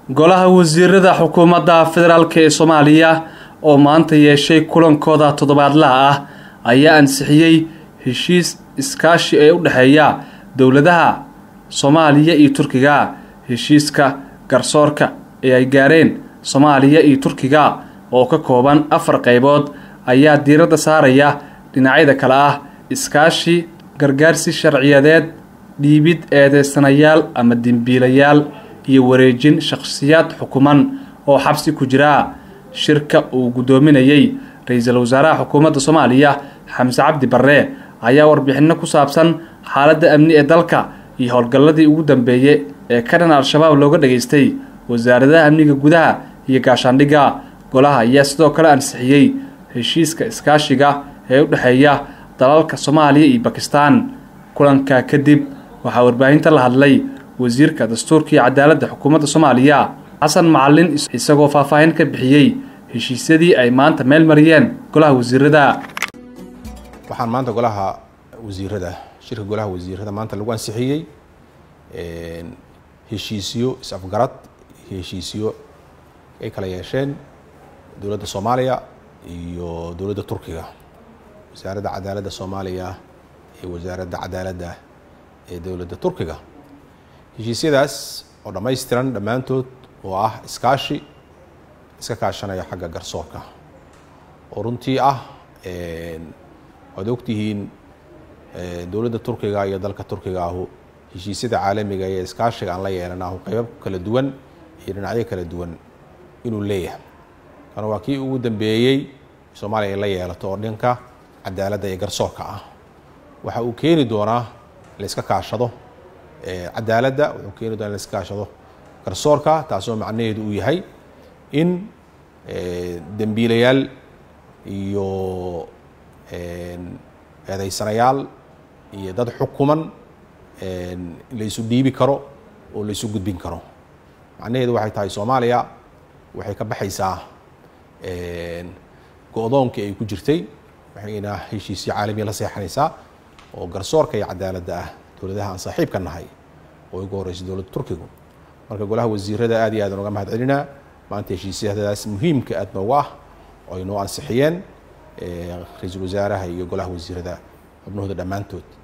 golaha wasiirada xukuumadda federaalk ee soomaaliya oo maanta yeeshay kulankooda toddobaadlaha ah ayaa ansixiyey heshiis iskaashi ee u dhexeeya dowladaha soomaaliya iyo turkiga heshiiska garsoorka ee ay gaareen soomaaliya iyo turkiga oo ka kooban afar qaybood ayaa diiradda saaraya dhinacyada kale ah iskaashi gargaarsi sharciyadeed dhiibid eedeysanayaal ama dembiilayaal iyo wareejin shakhsiyaad xukuman oo xabsi ku jira shirka uu guddoominayey ra-iisul wasaaraha xukuumadda soomaaliya xamse cabdi barre ayaa warbixino ku saabsan xaaladda amni ee dalka iyo howlgalladii ugu dambeeyey ee ka dhan al-shabaab looga dhageystay wasaaradaha amniga gudaha iyo gaashaandhigga golaha ayaa sidoo kale ansixiyey heshiiska iskaashiga ee u dhexeeya dalalka soomaaliya iyo bakistan kulanka kadib waxaa warbaahinta la hadlay wasiirka dastuurka iyo cadaaladda xukuumadda soomaaliya xasan macalin isagoo faahfaahin ka bixiyey heshiisyadii ay maanta meel mariyeen golaha wasiirada waxaan maanta golaha wasiirada shirka golaha wasiirada maanta lagu ansixiyey heshiisyo is-afgarad iyo heshiisyo ay kala yeesheen dowladda soomaaliya iyo dowladda turkiga wasaaradda cadaaladda soomaaliya iyo wasaaradda cadaaladda ee dowladda turkiga heshiisyadaas oo dhammaystiran dhammaantood oo ah iskaashi iska kaashanaya xagga garsoorka oo runtii ah waad ogtihiin dowladda turkiga iyo dalka turkiga ahu heshiisyada caalamiga iyo iskaashiga aan la yeelanahu qeybo kala duwan iyo dhinacyo kala duwan inuu leeyahay kana waa kii ugu dambeeyey soomaaliya ay la yeelato oo dhanka cadaaladda iyo garsoorka ah waxa uu keeni doonaa la iska kaashado cadaaladda wuxuu keeni doonaa la iska kaashado garsoorka taasoo macnaheedu uu yahay in dembiilayaal iyo eedeysanayaal iyo dad xukuman laysu dhiibi karo oo laysu gudbin karo macnaheedu waxay tahay soomaaliya waxay ka baxaysaa go-doonkii ay ku jirtay waxayna heshiisyo caalamiya la seexanaysaa oo garsoorka iyo cadaaladda ah dowladaha aan saaxiibka nahay oo ugu horreysay dowladda turkigu marka golaha wasiirada aad iyo aadaan uga mahad celinaa maanta heshiisyadaas muhiimka aad noogu ah oo ay noo ansixiyeen ra-iisul wasaaraha iyo golaha wasiirada xubnahooda dhammaantood